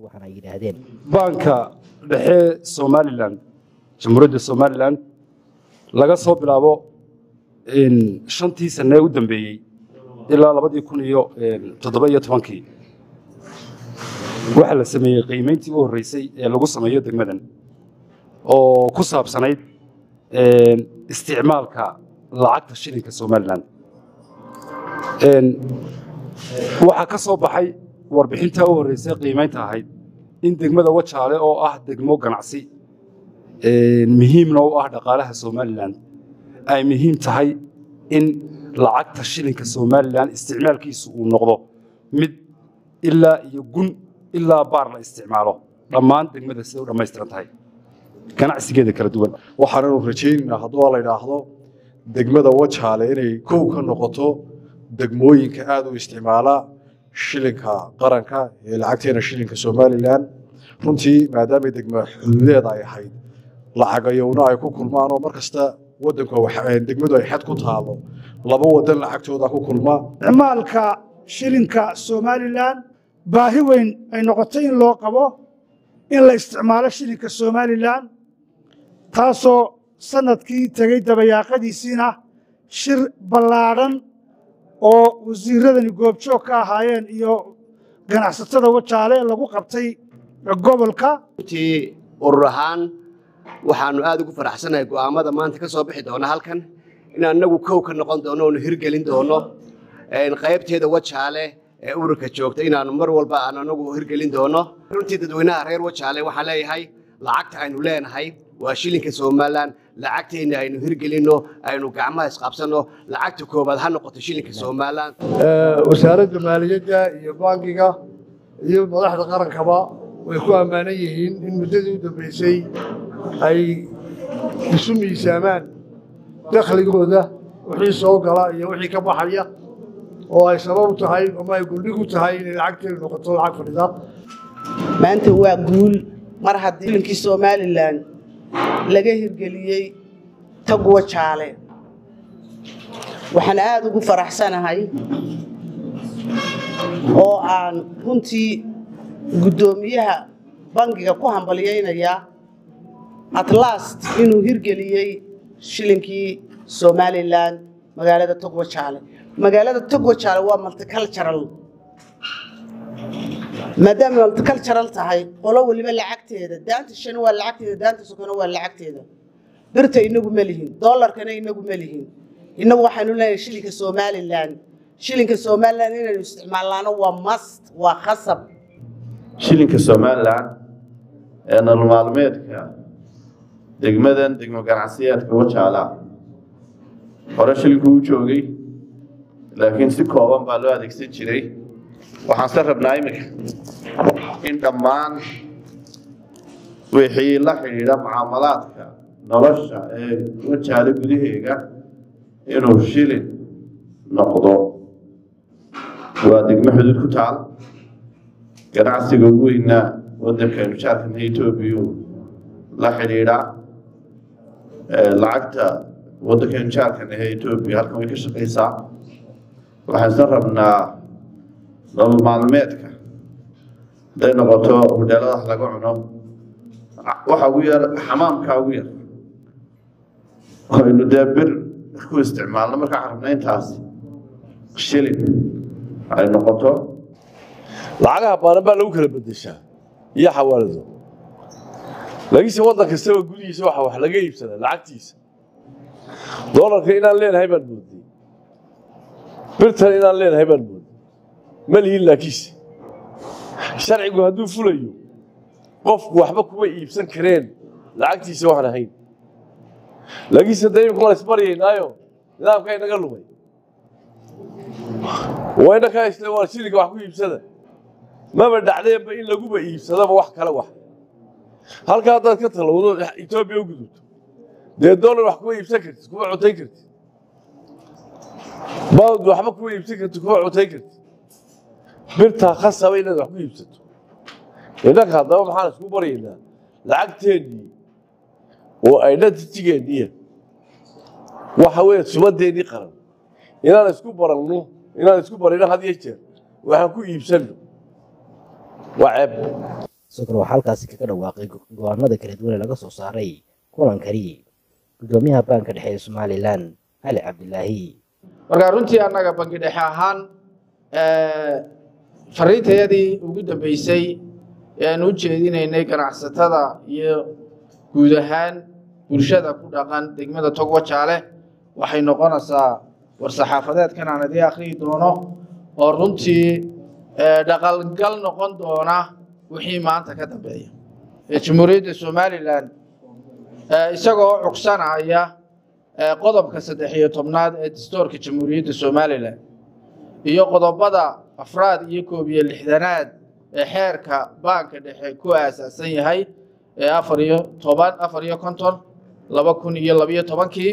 waxaana ay yidhaahdeen baanka dhexe somalilan jamhuuriyadda somalilan laga soo bilaabo shantii sane u dambeeyey ilaa labadii kun iyo toddoba iyo tobankii waxaa la sameeyey qiimayntii u horreysay ee lagu sameeyo degmadan oo ku saabsanayd isticmaalka lacagta shilinka somalilan waxaa ka soo baxay warbixintaa u horreysay qiimaynta ahayd in degmada wajaale oo ah degmo ganacsi muhiimna u ah dhaqaalaha somalilan ay muhiim tahay in lacagta shilinka somalilan isticmaalkiisu uu noqdo mid ilaa iyo gun ilaa baar la isticmaalo dhammaan degmada siday u dhammaystiran tahay ganacsigeeda kala duwan waxaananu rajaynaynaa hadduu la idhaahdo degmada wajaale inay kow ka noqoto degmooyinka aad u isticmaala shilinka qaranka ee lacagteena shilinka somalilan runtii maadaamay degma xuduudeeda ay ahayd lacagayowna ay ku kulmaan oo mar kasta wadanka degmadu ay xad ku taalo laba wadan lacagtooda ku kulma isticmaalka shilinka somalilan baahi weyn ay noqotay in loo qabo in la isticmaalo shilinka somalilan taasoo sanadkii tegey dabayaaqadiisiina shir ballaadhan oo wasiiradani goobjoog ka ahaayeen iyo ganacsatada wajaale lagu qabtay gobolka runtii urur ahaan waxaanu aad ugu faraxsanahay go'aamada maanta ka soo bixi doona halkan in annagu kow ka noqon doono oonu hirgelin doono qaybteeda wajaale ee ururka joogta inaanu mar walba aan anagu hirgelin doono runtii dadweynaha reer wajaale waxaan leeyahay lacagta aynu leenahay waa shilinka somalilan lacagteenna aynu hirgelinno aynu gacmaha isqabsanno lacagta koobaad ha noqoto shilinka somalilan wasaaradda maaliyadda iyo bankiga iyo madaxda qarankaba way ku ammaanan yihiin in muddadii u dambaysay ay isu miisaamaan dakhligooda wixii soo gala iyo wixii ka baxaya oo ay sabab u tahay ama ay guldhig u tahay inay lacagteedu noqoto lacag fadhida maanta waa guul mar haddii shilinkii somalilan laga hirgeliyey taguwa jaale waxaan aada ugu faraxsanahay oo aan runtii guddoomiyaha bangiga ku hambalyaynayaa atlast inuu hirgeliyey shilinkii somalilan magaalada togwa jaale magaalada togwa jaale waa multicultural maadaama multicultural tahay qolo weliba lacagteeda daanta shan waa lacagteeda daanta sokona waa lacagteeda birta inagu ma lihin dollarkana inagu ma lihin inagu waxaynu leenahay shilinka somalilan shilinka somalilan inaynu isticmaalnaano waa mast waa khasab shilinka somalilan ee nolol maalmeedka degmadan degmo ganacsiyeedka wajaala hore shilinku u joogay laakiin si kooban baa loo adeegsan jiray waxaan se rabnaa iminka in dhammaan wixii la xidhiidha mucaamalaadka nolosha ee wajaale gudaheega inuu shilin noqdo waa degmo xuduud ku taal ganacsiga ugu weynaa waddankaynu jaarkana etoobiya la xidhiidhaa lacagta waddankaynu jaarkana ee etoobiya halkan way ka shaqaysaa waxaan isla rabnaa nolol maalmeedka haday noqoto hudheeladaha laga cuno waxa ugu yar xamaamka ugu yar aynu dee bir ku isticmaalno markaa rabna intaasi shilin ay noqoto lacagaha baanan baa lagu kala bedeshaa iyo xawaalado laakiinse waddan kastaba gudihiisa waxa wax laga iibsadaa lacagtiisa doolarka inaan leenahay baan mooday birtan inaan leenahay baan mooday ma lihin laakiinse sharcigu hadduu fulayo qofku waxba kuma iibsan kareen lacagtiisa waxaan ahayn laakiinse dee imika waan isbaryaynaayo nidaamkaa inaga lumay waa inakaa isle waa shilinka wax ku iibsada maba dhacdeenba in laguba iibsadaba wax kale wax halka haddaad ka talowdo etoobiya u gudubto dee dollar wax kuma iibsan kartid kuma cuntayn kartid bawd waxba kuma iibsan kartid kuma cuntayn kartid birtaa khasaba inaad wax ku iibsato innanka haddaba maxaan isku baryaynaa lacagteennii oo identitygeennii waxa weeye sumadeennii qaran inaan isku baranno inaan isku barino had iyo jeer waxaan ku iibsanno waa ceeb sidoo kale waxaa halkaasi kaga dhawaaqay go-aanada kala duwan ee laga soo saaray kulankani gudoomiyaha baanka dhexe ee somalilan cali cabdilaahi markaa runtii annaga bangi dhexe ahaan fariintayadii ugu dambeysay ee aan u jeedinaynay ganacsatada iyo guud ahaan bulshada ku dhaqan degmada togwa jaale waxay noqonaysaa war-saxaafadeedkan aan idii akhriyi doono oo runtii dhaqalgal noqon doona wixii maanta ka dambeeya ee jamhuuriyadda somalilan isagoo cugsanaya qodobka saddex iyo tobnaad ee dastoorka jamhuuriyadda somalilan iyo qodobada afraad iyo koob iyo lixdanaad ee xeerka baanka dhexe ku aasaasan yahay ee afar iyo toban afar iyo konton laba kun iyo labiyo tobankii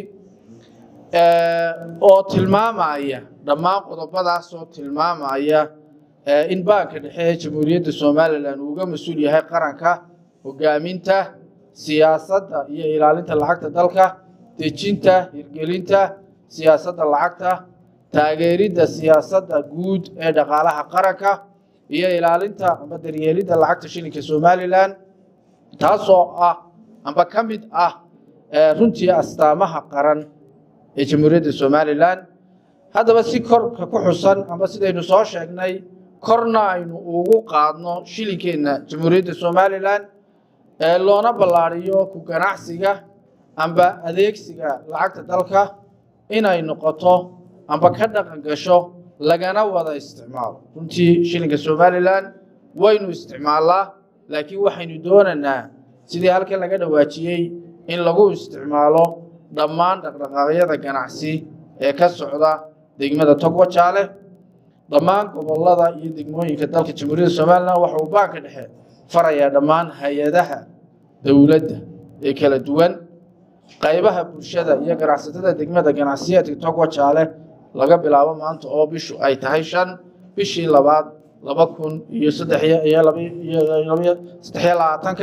oo tilmaamaya dhammaan qodobadaasoo tilmaamaya in baanka dhexe ee jamhuuriyadda somalilan uu uga mas-uul yahay qaranka hogaaminta siyaasadda iyo ilaalinta lacagta dalka dejinta hirgelinta siyaasadda lacagta taageeridda siyaasadda guud ee dhaqaalaha qaranka iyo ilaalinta amba daryeelidda lacagta shilinka somalilan taasoo ah amba ka mid ah runtii astaamaha qaran ee jamhuuriyadda somalilan haddaba si korka ku xusan amba sidaynu soo sheegnay korna aynu ugu qaadno shilinkeenna jamhuuriyadda somalilan loona ballaariyo ku ganacsiga amba adeegsiga lacagta dalka inay noqoto amba ka dhaqan gasho lagana wada isticmaalo runtii shilinka somalilan waynu isticmaalnaa laakiin waxaynu doonaynaa sidii halkan laga dhawaajiyey in lagu isticmaalo dhammaan dhaqdhaqaaqyada ganacsi ee ka socda degmada togwa jaale dhammaan gobolada iyo degmooyinka dalka jamhuuriyadda somalilan waxa uu baanka dhexe farayaa dhammaan hay-adaha dowladda ee kala duwan qaybaha bulshada iyo ganacsatada degmada ganacsiyeedka togwa jaale laga bilaabo maanta oo bishu ay tahay shan bishii labaad laba kun iyo saddex iyo saddexiyo labaatanka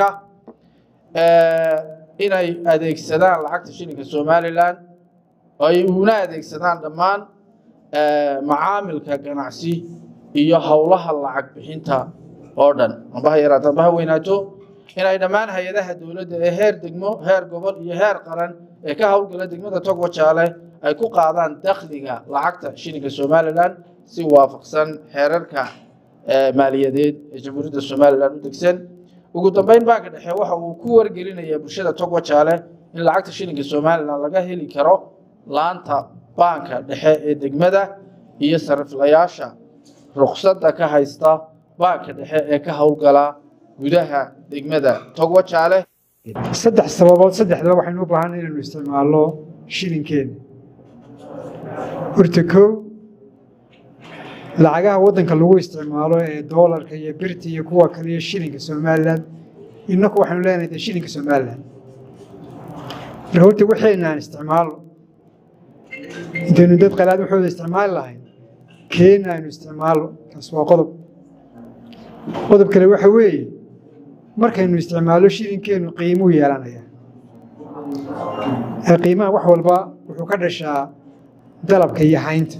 inay adeegsadaan lacagta shilinka somalilan ay una adeegsadaan dhammaan macaamilka ganacsi iyo howlaha lacag bixinta oo dhan amba ha yaraato amba ha weynaato inay dhammaan hay-adaha dowladda ee heer degmo heer gobol iyo heer qaran ee ka howlgala degmada togwa jaale ay ku qaadaan dakhliga lacagta shilinka somalilan si waafaqsan xeerarka maaliyadeed ee jamhuuriyadda somalilan u degsan ugu dambeyn baanka dhexe waxa uu ku wargelinayaa bulshada togwa jaale in lacagta shilinka somalilan laga heli karo laanta baanka dhexe ee degmada iyo sariflayaasha ruqsadda ka haysta baanka dhexe ee ka howlgala gudaha degmada togwa jaale saddex sababood saddexdaba waxaynu u baahanay inaynu isticmaalno shilinkeena horta kow lacagaha waddanka lagu isticmaalo ee doolarka iyo birta iyo kuwa kale iyo shilinka somalilan innaku waxaynu leenahay dee shilinka somalilan marka horta waxayna aan isticmaalno intaynu dad qalaad waxooda isticmaali lahayn keena aynu isticmaalno kaas waa qodob qodob kale waxa weeye markaynu isticmaallo shilinkeenu qiimuu yeelanaya ee qiimaha wax walba wuxuu ka dhashaa dalabka iyo haynta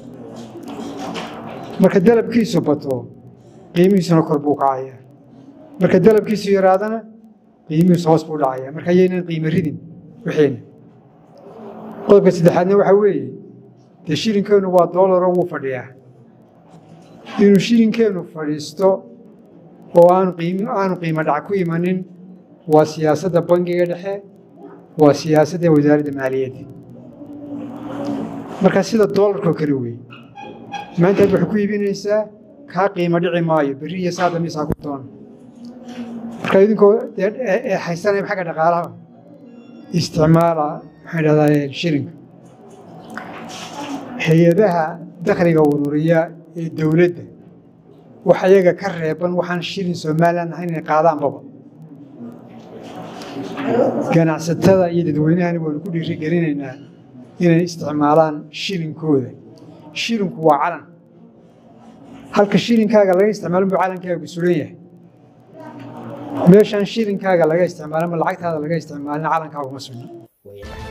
marka dalabkiisu bato qiimihiisuna kor buu kacaya marka dalabkiisu yaraadana qiimihiisu hoos buu dhacaya marka ayaynan qiimo ridin wixiina qodobka saddexaadna waxaa weeye dee shilinkeenu waa doolaro wuu fadhiyaa inuu shilinkeenu fadhiisto oo aanu qiim aanu qiimo dhac ku imanin waa siyaasadda bangiga dhexe waa siyaasadda wasaaradda maaliyadda marka sida doolarkoo kale weeye maanta aad waxay ku iibinaysaa kaa qiimo dhici maayo berri iyo saada miisaa ku doona marka idinkoo ee haysanaya xagga dhaqaalaha isticmaala maxaan idhahdaa shilinka hay-adaha dakhliga ururiya ee dowladda wax ayaga ka reeban waxaan shilin somalilan ahayn inay qaadaanbaba ganacsatada iyo dadweynahani waanu ku dhiirigelinaynaa inay isticmaalaan shilinkooda shilinku waa calan halka shilinkaaga laga isticmaalo buu calankaagu suran yahay meeshaan shilinkaaga laga isticmaalin ma lacagtaada laga isticmaalin calankaagu ma sugna